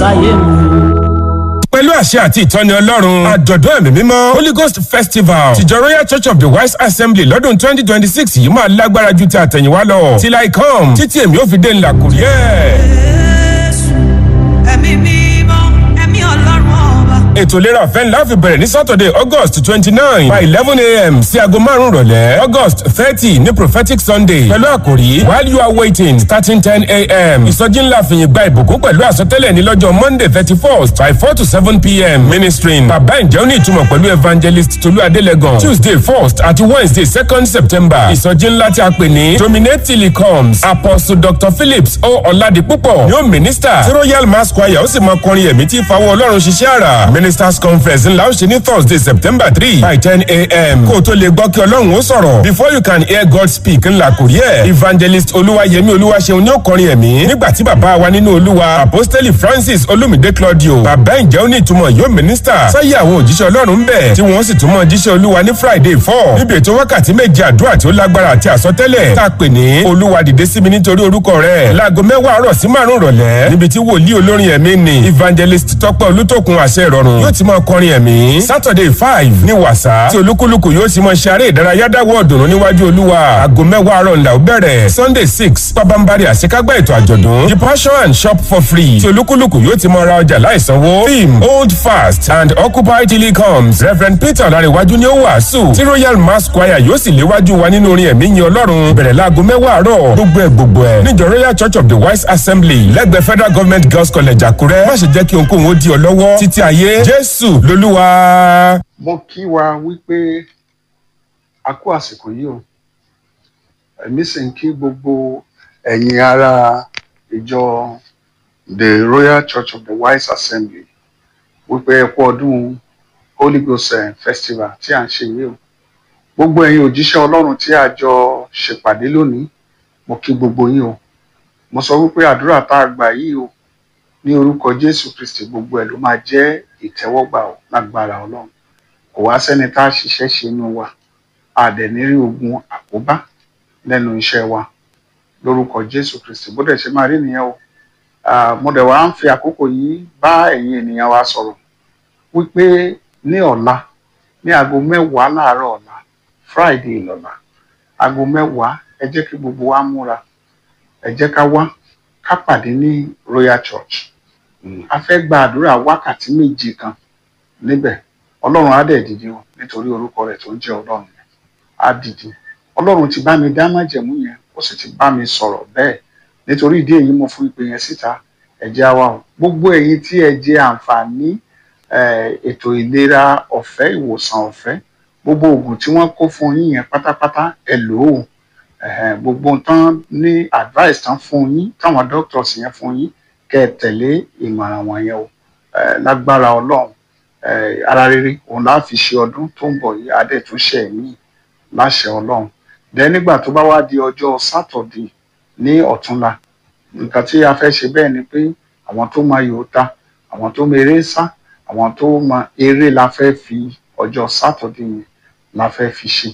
sáyé mi. pẹ̀lú àṣẹ àti ìtọ́ni ọlọ́run àjọ̀dún ẹ̀mí mímọ́ holy ghost festival tìjọ royal church of the wise assembly lọ́dún twenty twenty six yìí máa lágbára ju ti àtẹ̀yìnwá lọ till i come títí èmi ò fi dé ńlá kùrí ẹ̀. Jésù, ẹ̀mí mímọ́, ẹ̀mí ọlọ́run ọba. ètò ìlera ọ̀fẹ́ ńlá fi bẹ̀rẹ̀ ní saturday august twenty nine by eleven a.m. sí aago márùn-ún rọ̀lẹ́ august thirty ní prophetic sunday pẹ̀lú àkòrí while you are waiting starting ten a.m. ìsọjí ńlá fìyìn gba ìbùkún pẹ̀lú àsọtẹ́lẹ̀ ní lọ́jọ́ monday thirty first by four to seven p.m. ministering bàbá ìjẹ́ ó ní ìtumọ̀ pẹ̀lú evangelist tolú adélẹ́gàn tuesday first àti wednesday second september ìsọjí ńlá tí a pè ní dominate till he comes apostle dr phillips o ọ̀làdìpúpọ̀ yóò minister tí royal mass choir ó sì máa kọrin ẹ̀mí tí ìfawọ́ ọlọ́run ṣiṣẹ́ àrà ministers conference ńlá ó ṣe ní thursday september three by ten a.m. kó o tó lè gbọ́ kí ọlọ́run ó sọ̀rọ̀ before you can hear god speak ńlá kò rí ẹ̀ evangelist olúwayẹmí olúwaṣeun ní ó kọrin ẹ̀mí nígbà tí bàbá wa nínú olúwa apostoli francis olumide claudio bàbá ìjẹ́ ó ní ìtumọ̀ yóò minister sáyé àwọn òjíṣẹ́ ọlọ́run ń bẹ̀ tí wọ́n sì túmọ̀ jíṣẹ́ olúwa ní friday four níbi ètò wákàtí méje àdúrà tí ó lágbára àti àsọtẹ́lẹ̀ tá a pè ní olúwa dìde sí mi nítorí orúkọ rẹ̀ láago mẹ́wàá àárọ̀ sí márùn rọ̀lẹ́ níbi tí wòlíì olórin ẹ̀mí ni evangelist tọ́pẹ́ olútòkun àṣẹ ìrọ̀rùn yóò ti máa kọrin ẹ̀mí saturday five ní wàsá tí olúkúlùkù yóò ti máa ṣe eré ìdárayá dáwọ́ ọ̀dùnnú níwájú olúwa aago mẹ́wàá àárọ̀ ńlá ó bẹ̀rẹ̀ sunday six pabambari àṣekágbá ètò àjọ̀dún the passion and shop for free tí olúkúlùkù yóò ti máa ra ọjà láìsanwó theme hold fast and occupy till he comes reverend peter ọ̀làríwájú ni ó wàásù tí royal mass choir yóò sì léwájú wa nínú orin ẹ̀mí yin ọlọ́run bẹ̀rẹ̀ láago mẹ́wàá àárọ̀ gbogbo ẹ̀ gbogbo ẹ̀ níjọ royal church of the wise assembly lẹ́gbẹ̀ẹ́ federal government girls college àkúrẹ́ má ṣe jẹ́ kí ohunkóhun ó di ọ lọ́wọ́ títí ayé jésù lolúwa. mo kí wa wípé a kú àsìkò yìí o èmi sì ń kí gbogbo ẹ̀yin ará ìjọ the royal church of the wise assembly wípé ẹ kú ọdún holy ghost eh, festival tí à ń ṣe yìí o gbogbo ẹ̀yin òjíṣẹ́ ọlọ́run tí a jọ ṣèpàdé lónìí mo kí gbogbo yín o mo sọ wípé àdúrà tá a gbà yìí o ní orúkọ jésù kristi gbogbo ẹ̀ ló máa jẹ́ ìtẹ́wọ́gbà o lágbára ọlọ́run kò wá sẹ́ni tá a ṣiṣẹ́ ṣe inú wa a dẹ̀ ní rí ogun àkóbá lẹ́nu iṣẹ́ wa lórúkọ jésù kristi bó dẹ̀ ṣe máa rí nìyẹn o Ah, mo dẹ̀ wá ń fi àkókò yìí bá ẹ̀yin ènìyàn wa sọ̀rọ̀ wípé ní ọ̀la ní aago mẹ́wàá láàárọ̀ ọ̀la friday lọ́la aago mẹ́wàá ẹ jẹ́ kí gbogbo wa múra ẹ jẹ́ ká wá ká pàdé ní royal church Mm, a fẹ́ gba àdúrà wákàtí méje kan níbẹ̀ ọlọ́run á dẹ̀ dìde o nítorí orúkọ rẹ̀ tó ń jẹ́ ọlọ́run yẹn á dìde ọlọ́run ti bá mi dá májẹ̀mú yẹn ó sì ti bá mi sọ̀rọ̀ bẹ́ẹ̀ nítorí ìdí èyí mo fún ìpè yẹn síta ẹ jẹ́ á wá o gbogbo ẹ̀yin tí ẹ jẹ àǹfààní eh, ètò ìlera ọ̀fẹ́ ìwòsàn ọ̀fẹ́ gbogbo oògùn tí wọ́n kó fún yín yẹn pátápátá ẹ lò ó Eh, gbogbo tán ní advice tán fún yín táwọn doctors yẹn fún yín kẹ́ ẹ tẹ̀lé ìmọ̀ràn wọ̀nyẹn o Eh, lágbára ọlọ́run eh, ara rere òun láà fi ṣe ọdún tó ń bọ̀ yìí adẹ́túnṣe yìí láṣẹ ọlọ́run dẹ́ nígbà tó bá wá di ọjọ́ sátọ̀dé ní ọ̀túnla nǹkan tí a fẹ́ ṣe bẹ́ẹ̀ ni pé àwọn tó máa yòó ta àwọn tó mọ eré sá àwọn tó mọ eré la fẹ́ fi ọjọ́ sátọ̀dé yẹn la fẹ́ fi ṣe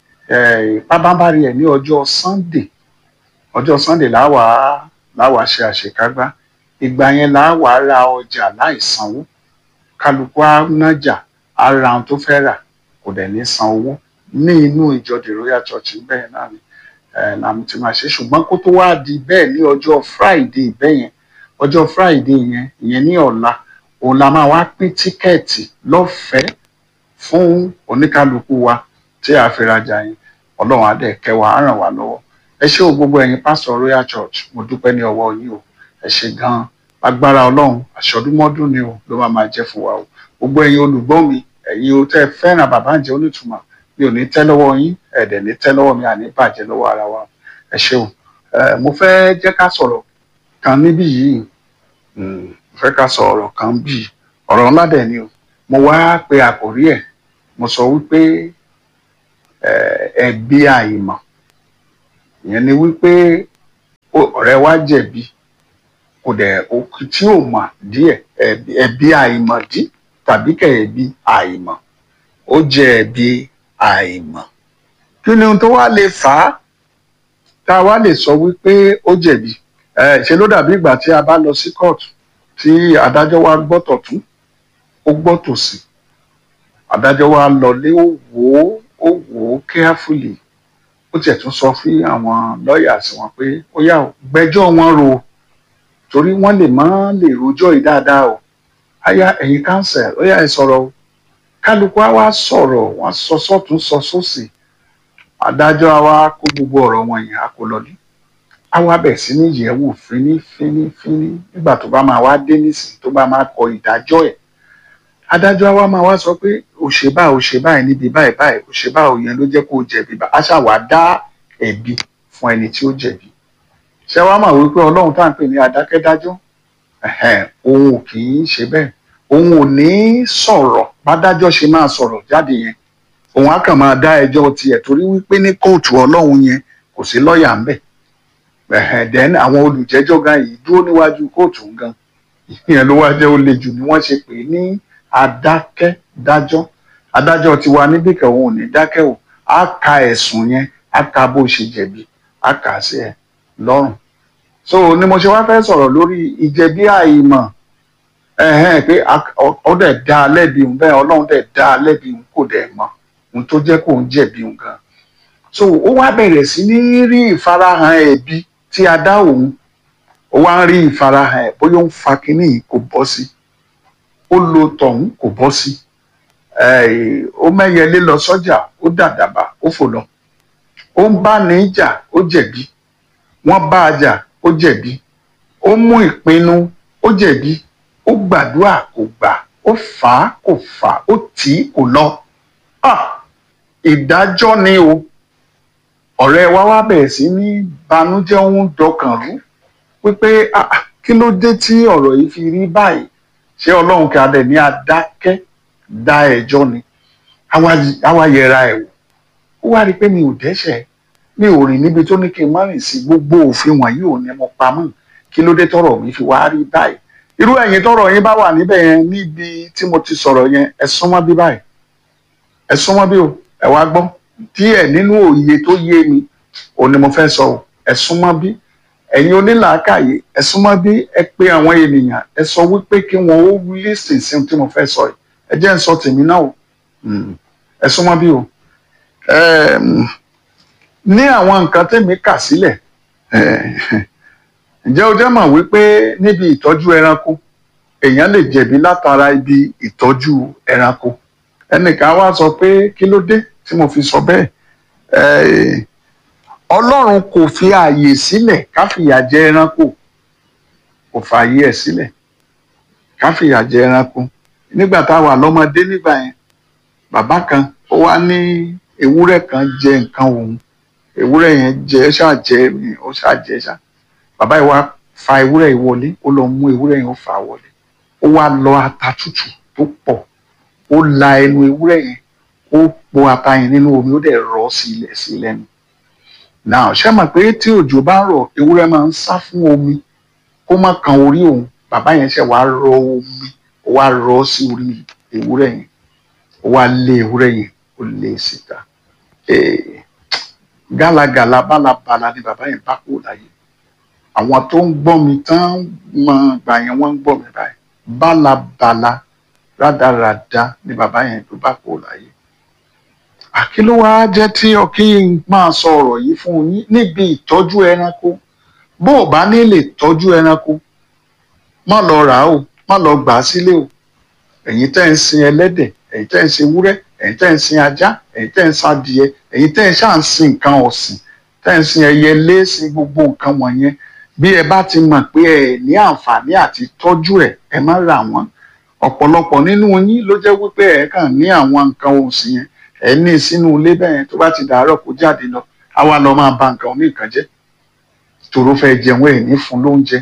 Eh, pábánbárì ẹ̀ ní ọjọ́ sunday ọjọ́ sunday láwàá láwàá ṣe àṣekágbá ìgbà yẹn láwàá ra ọjà láìsanwó kálukú á nájà á ra ohun tó fẹ́ rà kò dẹ̀ ní san owó ní inú ìjọ the royal church bẹ́ẹ̀ náà ni eh, la ti máa ṣe ṣùgbọ́n kó tó wá di bẹ́ẹ̀ ní ọjọ́ friday bẹ́ẹ̀ yẹn ọjọ́ friday yẹn ìyẹn ní ọ̀la òun la máa wá pín tíkẹ́ẹ̀tì lọ́fẹ̀ẹ́ fún oníkálukú wa tí a fi rajà yẹn ọlọ́run á dẹ̀ kẹ́ wa á ràn wá lọ́wọ́ ẹ ṣé o gbogbo ẹ̀yin pásítọ̀ royal church mo dúpẹ́ ní ọwọ́ yín o ẹ ṣé gan-an agbára ọlọ́run àṣọdúnmọ́dún ni o ló máa máa jẹ́ fún wa o gbogbo ẹ̀yin olùgbọ́ mi ẹ̀yin o tẹ́ ẹ fẹ́ràn bàbá ǹjẹ́ onítùmọ̀ mi ò ní tẹ́ lọ́wọ́ yín ẹ̀dẹ̀ ní tẹ́ lọ́wọ́ mi àní bàjẹ́ lọ́wọ́ ara wa ẹ ṣé o Eh, mo fẹ́ jẹ́ ká sọ̀rọ̀ kan níbí yìí Mm, mo fẹ́ ká sọ ọ̀rọ̀ kan bí ọ̀rọ̀ ńlá dẹ̀ ni o mo wá pe àkórí ẹ̀ mo sọ wípé eh, ẹ̀bi àìmọ̀ ìyẹn ni wípé ó- ọ̀rẹ́ wa jẹ̀bi kò dẹ̀ òkú tí ò mọ̀ díẹ̀ ẹ̀bi ẹ̀bi àìmọ̀dí tàbí kẹ̀ ẹ̀bi àìmọ̀ ó jẹ ẹ̀bi àìmọ̀ kí ni ohun tó wá lè fà á tá a wá lè sọ wípé ó jẹ̀bi ẹ ṣe ló dàbí ìgbà tí a bá lọ sí kóòtù tí adájọ́ wa gbọ́ tọ̀tún ó gbọ́ tòsì adájọ́ wa lọlé ó wò ó ó wò ó carefully ó tiẹ̀ tún sọ fún àwọn lọ́ọ̀yà sí wọn pé ó yá o gbẹ́jọ́ wọn rò torí wọ́n lè má lè rojọ́ yìí dáadáa o àyà ẹ̀yin counsel ó yá ẹ sọ̀rọ̀ o kálukú á wá sọ̀rọ̀ wọ́n sọ sọ́tún sọ sósì adájọ́ á wá kó gbogbo ọ̀rọ̀ wọn yẹn á kó lọlé á wá bẹ̀ sí ní yẹ̀wò fíní fíní fíní nígbà tó bá máa wá dé nísìnyí tó bá máa kọ ìdájọ́ ẹ̀ adájọ́ á wá máa wá sọ pé òṣèbá òṣèbá ẹ̀ níbi báyìí báyìí òṣèbá òyìn ló jẹ́ kó o jẹ̀bi bá a ṣàwá dá ẹ̀bi fún ẹni tí ó jẹ̀bi ṣé wàá mọ̀ wípé ọlọ́run tá à ń pè ní adákẹ́dájọ́ ẹ̀hẹ́n, òun ò kì í ṣe bẹ́ẹ̀ òun ò ní sọ̀rọ̀ bádájọ́ ṣe máa sọ̀rọ̀ jáde yẹn òun á kàn máa dá ẹjọ́ tiẹ̀ torí wípé ní kóòtù ọlọ́run yẹn kò sí lọ́ọ̀yà ń bẹ̀ ẹ̀hẹ́n, then àwọn olùjẹ́jọ́ gan yìí dúró níwájú kóòtù gan ìyẹn ló wá jẹ́ ó le jù ni wọ́n ṣe pè é ní adákẹ́dájọ́ adájọ́ tiwa níbí kan òun ò ní dákẹ́ o á ka ẹ̀sùn yẹn á ka bó ṣe jẹ̀bi á kà á sí ẹ lọ́rùn so ni mo ṣe wá fẹ́ sọ̀rọ̀ lórí ìjẹ̀bi àìmọ̀ ẹ̀hẹ́n pé a- ọ ọ dẹ̀ dá a lẹ́bi òun bẹ́ẹ̀ ọlọ́run dẹ̀ dá a lẹ́bi òun kò dẹ̀ mọ̀ òun tó jẹ́ kó ń jẹ̀bi òun gan so ó wá bẹ̀rẹ̀ sí ní rí ìfarahàn ẹ̀bi tí a dá òun ó wá ń rí ìfarahàn ẹ̀ bóyá ó ń fa kínní yìí kò bọ́ sí ó lo tọ̀hún kò bọ́ sí Eh, ó mẹ́yẹlé lọ sọ́jà ó dàdàbà ó fò lọ ó ń bá ní jà ó jẹ̀bi wọ́n bá a jà ó jẹ̀bi ó mú ìpinnu ó jẹ̀bi ó gbàdúrà kò gbà ó fà á kò fà á ó tì í kò lọ Ah! ìdájọ́ ni o ọ̀rẹ́ wa wá bẹ̀rẹ̀ sí ní banújẹ́ òun dọkàn rú wípé ah, ah, kí ló dé tí ọ̀rọ̀ yìí fi rí báyìí ṣé ọlọ́run kí adẹ̀ ní adákẹ́ dá ẹjọ́ ni Àwa- àwa yẹra ẹ̀ wò ó wá rí i pé mi ò dẹ́ṣẹ̀ mi ò rìn níbi tó ní kí n má rìn sí gbogbo òfin wọ̀nyí ò ní mo pamọ́ kí ló dé tọ́rọ̀ mi fi wá rí báyìí irú ẹ̀yin tọ́rọ̀ yín bá wà níbẹ̀ yẹn níbi tí mo ti sọ̀rọ̀ yẹn ẹ súnmọ́ bí báyìí ẹ súnmọ́ bí o ẹ wá gbọ́ díẹ̀ nínú òye tó yé mi ò ní mo fẹ́ sọ o ẹ súnmọ́ bí ẹ̀yin onílàákàyè ẹ súnmọ́ bí ẹ pé àwọn ènìyàn ẹ sọ wípé kí wọn ó lísìn sí ohun tí mo fẹ́ sọ yìí ẹ jẹ́ ń sọ tèmi náà o Mm. ẹ súnmọ́ bí o Ẹm, ní àwọn nǹkan tèmi kà sílẹ̀ eh, ǹjẹ́ o jẹ́ mọ̀ wípé níbi ìtọ́jú ẹranko èèyàn lè jẹ̀bi látara ibi ìtọ́jú ẹranko ẹnìkan wá sọ pé kí ló dé tí mo fi sọ bẹ́ẹ̀ Eh, ọlọ́run kò fi ààyè sílẹ̀ ká fìyà jẹ ẹranko kò fààyè ẹ̀ sílẹ̀ ká fìyà jẹ ẹranko nígbà tá a wà lọ́mọdé nígbà yẹn bàbá kan ó wá ní ewúrẹ́ kan jẹ nǹkan òun ewúrẹ́ yẹn jẹ ẹ ṣáà jẹ mi ó ṣáà jẹ ṣá bàbá yìí wá fa ewúrẹ́ yìí wọlé ó lọ mú ewúrẹ́ yẹn ó fà á wọlé ó wá lọ ata tútù tó pọ̀ ó la ẹnu ewúrẹ́ yẹn ó po ata yẹn nínú omi ó dẹ̀ rọ̀ sí ilẹ̀ sí lẹ́nu náà ṣé mọ̀ pé tí òjò bá ń rọ̀ ewúrẹ́ máa ń sá fún omi kó má kan orí òun bàbá yẹn ṣe wá rọ omi ó wá rọ̀ sí orí ewúrẹ́ yẹn ó wá lé ewúrẹ́ yẹn ó lé e síta Eh, gálagàla bálabàla ni bàbá yẹn bá kú láyé àwọn tó ń gbọ́ mi tán mọ gbà yẹn wọ́n ń gbọ́ mi báyìí bálabàla rádaràda ni bàbá yẹn tó bá kú láyé àkí ló wá jẹ́ tí ọkí ń máa sọ ọ̀rọ̀ yìí fún yín níbi ìtọ́jú ẹranko bó o bá ní lè tọ́jú ẹranko má lọ rà á o má lọ gbà á sílé o ẹ̀yin tẹ́ ń sin ẹlẹ́dẹ̀ ẹ̀yin tẹ́ ń sin ewúrẹ́ ẹ̀yin tẹ́ ń sin ajá ẹ̀yin tẹ́ ń sin adìẹ ẹ̀yin tẹ́ ń ṣáà ń sin nǹkan ọ̀sìn tẹ́ ń sin ẹyẹ léèsìn gbogbo nǹkan wọ̀nyẹn bí ẹ bá ti mọ̀ pé ẹ ní àǹfààní àti tọ́jú ẹ̀ ẹ má rà wọ́n ọ̀pọ̀lọpọ̀ nínú yín ló jẹ́ wípé ẹ kàn ní àwọn nǹkan ọ̀sìn yẹn ẹ ní sínú ilé bẹ́ẹ̀ yẹn tó bá ti dàárọ̀ kó jáde lọ á wá lọ máa ba nǹkan oníkan jẹ́ tòró fẹ́ jẹun ẹ̀ ní fún lóúnjẹ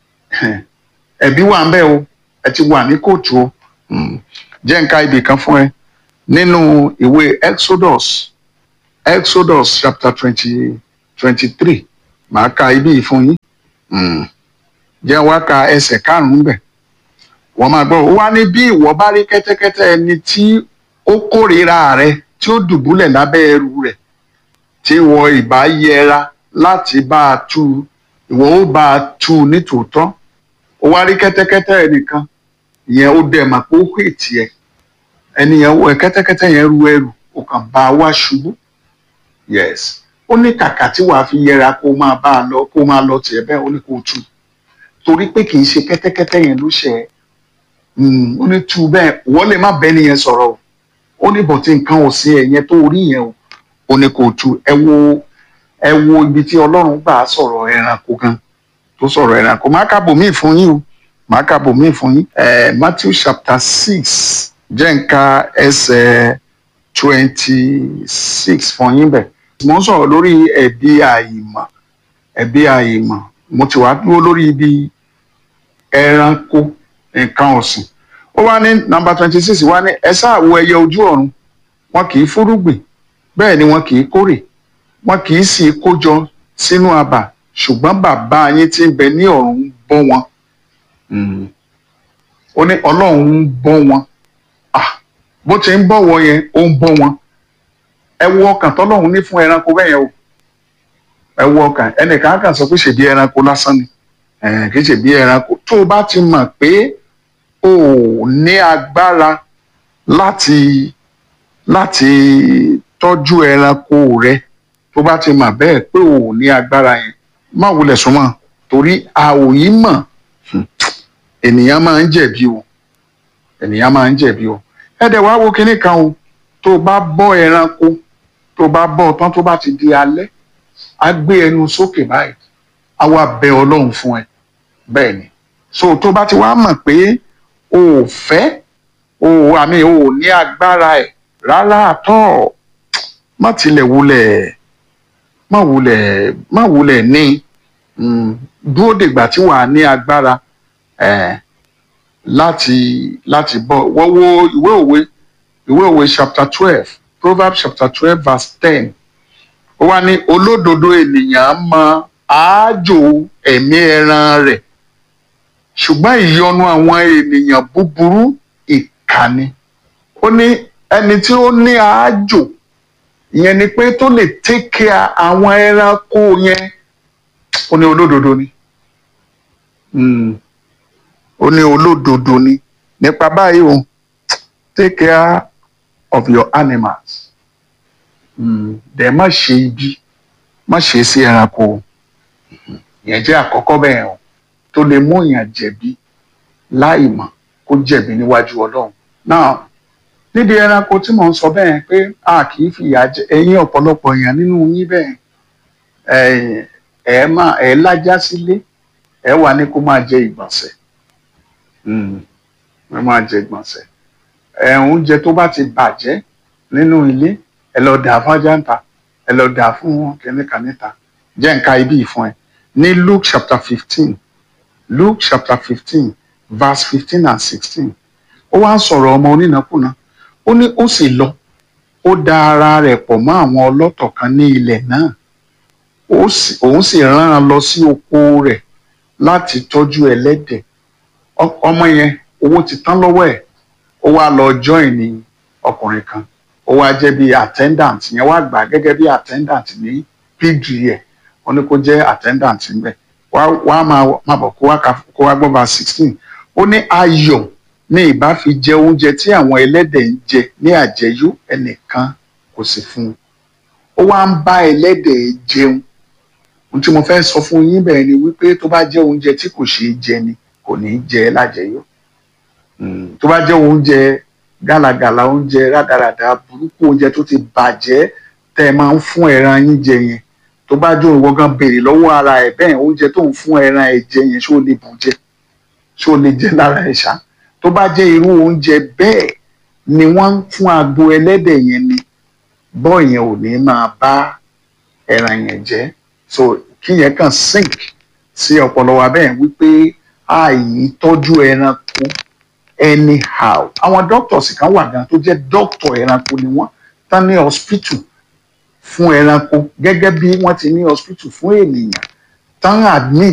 ẹ̀bí wà ń bẹ̀ o ẹ ti wà ní kóòtù o Mm. jẹ́ nǹka ibì kan fún ẹ nínú ìwé Exodus Exodus chapter twenty twenty three màá ka ibi yìí fún yín Mm. jẹ́ wá ka ẹsẹ̀ karùn-ún bẹ̀ wọ́n máa gbọ́ ó wá ní bí ìwọ bá rí kẹ́tẹ́kẹ́tẹ́ ẹni tí ó kórìíra rẹ tí ó dùbúlẹ̀ lábẹ́ ẹrù rẹ̀ tí ìwọ ìbá yẹra láti bá a tú ìwọ ó bá a tú nítòótọ́ ó wá rí kẹ́tẹ́kẹ́tẹ́ ẹnìkan ìyẹn ó dẹ̀ mà pé ó hù tiẹ̀ ẹni yẹn wọ kẹ́tẹ́kẹ́tẹ́ yẹn ru ẹrù ó kàn bá a wá ṣubú yes ó ní kàkà tí wàá fi yẹra kó máa bá a lọ kó máa lọ tiẹ̀ bẹ́ẹ̀ ó ní kó tú torí pé kì í ṣe kẹ́tẹ́kẹ́tẹ́ yẹn ló ṣe é Mm, ó ní tú bẹ́ẹ̀ wọ́n lè má bẹ́ẹ̀ nìyẹn sọ̀rọ̀ o ó ní bọ̀tí nǹkan ò sí ẹ̀ yẹn tó rí yẹn o ó ní kó tú ẹ wo ẹ wo ibi tí ọlọ́run gbà á sọ̀rọ̀ ẹranko gan tó sọ̀rọ̀ ẹranko má kàbò míì fún yín o má kàbò míì fún yín ẹ Matthew chapter six jẹ́ nǹka ẹsẹ̀ twenty six fún yín bẹ̀ mo ń sọ̀rọ̀ lórí ẹ̀bi àìmọ̀ ẹ̀bi àìmọ̀ mo ti wá dúró lórí ibi ẹranko nǹkan ọ̀sìn ó wá ní nọ́mbà twenty six wá ní ẹ sáà wo ẹyẹ ojú ọ̀run wọn kì í fúrúgbìn bẹ́ẹ̀ ni wọn kì í kórè wọn kì í sì kójọ sínú abà ṣùgbọ́n bàbá yín tí ń bẹ ní ọ̀run ń bọ́ wọn Mm. ó ní ọlọ́run ń bọ́ wọn Ah, bó ti ń bọ̀wọ̀ yẹn ó ń bọ́ wọn ẹ wo ọkàn tọ́lọ́run ní fún ẹranko bẹ́ẹ̀ yẹn o ẹ wo ọkàn ẹnìkan á kàn sọ pé ṣèbí ẹranko lásán ni Eh, kì í ṣèbí ẹranko tó o bá ti mọ̀ pé o ò ní agbára láti láti tọ́jú ẹranko rẹ tó bá ti mọ̀ bẹ́ẹ̀ pé o ò ní agbára yẹn má wulẹ̀ súnmọ́ torí a ò yí mọ̀ Hmm. ènìyàn máa ń jẹ̀bi o ènìyàn máa ń jẹ̀bi o ẹ̀dẹ̀ wá wo kinní kan o tó o bá bọ́ ẹranko tó o bá bọ́ ọ tán tó bá ti di alẹ́ á gbé ẹnu sókè báyìí á wá bẹ ọlọ́run fún ẹ bẹ́ẹ̀ ni so tó bá ti wá mọ̀ pé o ò fẹ́ o ò àmì o ò ní agbára ẹ̀ rárá àtọ́ má tilẹ̀ wulẹ̀ má wulẹ̀ má wulẹ̀ ní mm, dúró dègbà tí wàá ní agbára eh, láti láti bọ́ wọ́n wo ìwé òwe ìwé òwe chapter twelve proverbs chapter twelve verse ten ó wá ní olódodo ènìyàn mọ àájò ẹ̀mí ẹran rẹ̀ ṣùgbọ́n ìyọnu àwọn ènìyàn búburú ìkànnì ó ní ẹni tí ó ní àájò ìyẹn ni pé tó lè take care àwọn ẹranko yẹn ó ní olódodo ni Mm. ó ní olódodo ni nípa báyìí o take care of your animals Mm. dẹ̀ má ṣe ibi má ṣe sí ẹranko o ìyẹn jẹ́ àkọ́kọ́ bẹ́ẹ̀ o tó lè mú èèyàn jẹ̀bi láì mọ̀ kó jẹ̀bi níwájú ọlọ́run náà nídìí ẹranko tí mò ń sọ bẹ́ẹ̀ pé a kì í fìyà jẹ ẹ̀yin ọ̀pọ̀lọpọ̀ èèyàn nínú yín bẹ́ẹ̀ ẹ̀ ẹ̀ máa ẹ̀ lájá sílé ẹ̀ wà ní kó máa jẹ ìgbọ̀nsẹ̀ Mm. ẹ máa jẹ ìgbọ̀nsẹ̀ ẹ̀ oúnjẹ tó bá ti bàjẹ́ nínú ilé ẹ lọ dà fún ajáǹta ẹ lọ dà fún kìnìkan níta jẹ́ nǹka ibi ìfún ẹ ní Luke chapter fifteen Luke chapter fifteen verse fifteen and sixteen ó wá ń sọ̀rọ̀ ọmọ onínàkúnà ó ní ó sì lọ ó da ara rẹ̀ pọ̀ mọ́ àwọn ọlọ́tọ̀ kan ní ilẹ̀ náà ó sì- òun sì rán an lọ sí oko rẹ̀ láti tọ́jú ẹlẹ́dẹ̀ Ọ- ọmọ yẹn owó ti tán lọ́wọ́ ẹ̀ ó wá lọ join ní ọkùnrin kan ó wá jẹ́ bí attendant yẹn wá gbà gẹ́gẹ́ bí attendant ní pg ẹ̀ wọ́n ní kó jẹ́ attendant ńbẹ̀ wá wá máa máa bọ̀ kó wá ka kó wá gbọ́ bá sixteen ó ní ayọ̀ ní ìbá fi jẹ oúnjẹ tí àwọn ẹlẹ́dẹ̀ ń jẹ ní àjẹyó ẹnìkan kò sì fún un ó wá ń bá ẹlẹ́dẹ̀ jẹun ohun tí mo fẹ́ sọ fún yín bẹ́ẹ̀ ni wípé tó bá jẹ́ oúnjẹ tí kò ṣeé jẹ ni kò ní í jẹ lájẹyó Mm, tó bá jẹ́ oúnjẹ gálagàla oúnjẹ rádaràda burúkú oúnjẹ tó ti bàjẹ́ tẹ́ ẹ máa ń fún ẹran yín jẹ yẹn tó bá jó ìwọ gan béèrè lọ́wọ́ ara ẹ̀ bẹ́ẹ̀ oúnjẹ tó ń fún ẹran ẹ̀ jẹ yẹn ṣó lè bù jẹ ṣó lè jẹ lára ẹ̀ ṣá tó bá jẹ́ irú oúnjẹ bẹ́ẹ̀ ni wọ́n ń fún agbo ẹlẹ́dẹ̀ yẹn ni bọ́ọ̀ yẹn ò ní máa bá ẹran yẹn jẹ so kí yẹn kàn sink sí ọpọlọ wa bẹ́ẹ̀ wípé àì tọ́jú ẹranko anyhow àwọn doctors kan wà gan tó jẹ́ doctor ẹranko ni wọ́n tán ní hospital fún ẹranko gẹ́gẹ́ bí wọ́n ti ní hospital fún ènìyàn tán admit